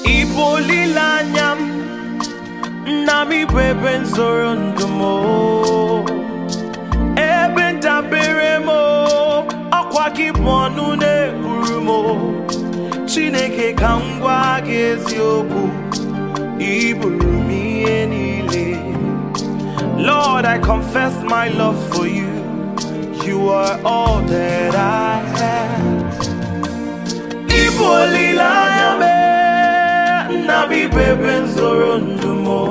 Ịbụ olileanya m nna m ịbụ ebe nzoro ndụ m o. ebe ndabere m o. ọkwa gị bụ ọnụ na-ekwuru m o. Chineke ka m gwa gị eziokwu iburu m ihe niile Lord I confess my love for you you are all that I have Ịbụ olileanya m nna m ịbụ ebe nzoro ndụ m o.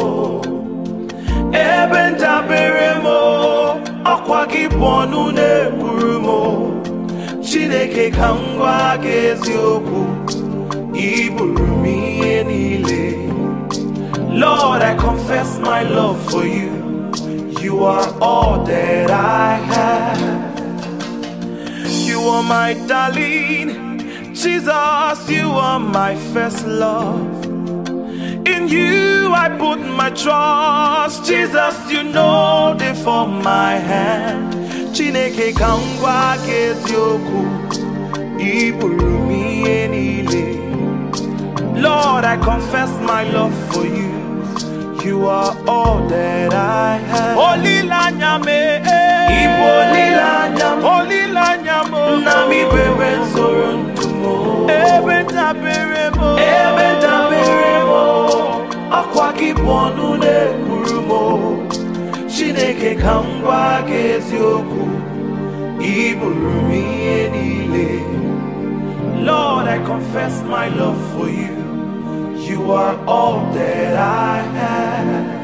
ebe ndabere m o. ọkwa gị bụ ọnụ na-ekwuru m o. Chineke ka m gwa gị eziokwu iburu m ihe niile Lord I confess my love for you you are all that I have You are my darling Jesus you are my first love In you I put my trust Jesus you know the for my hand Chineke ka m gwa gị eziokwu iburu m ihe niile Lord I confess my love for you You are all that I have Olileanya m Ịbụ olileanya m Olileanya m Nna m ịbụ ebe nzoro ndụ m Ebe dabere m Ebe dabere m Ọkwa gị bụ ọnụ na-ekwuru m Chineke ka m gwa gị eziokwu iburu m ihe niile Lord I confess my love for you You are all that I have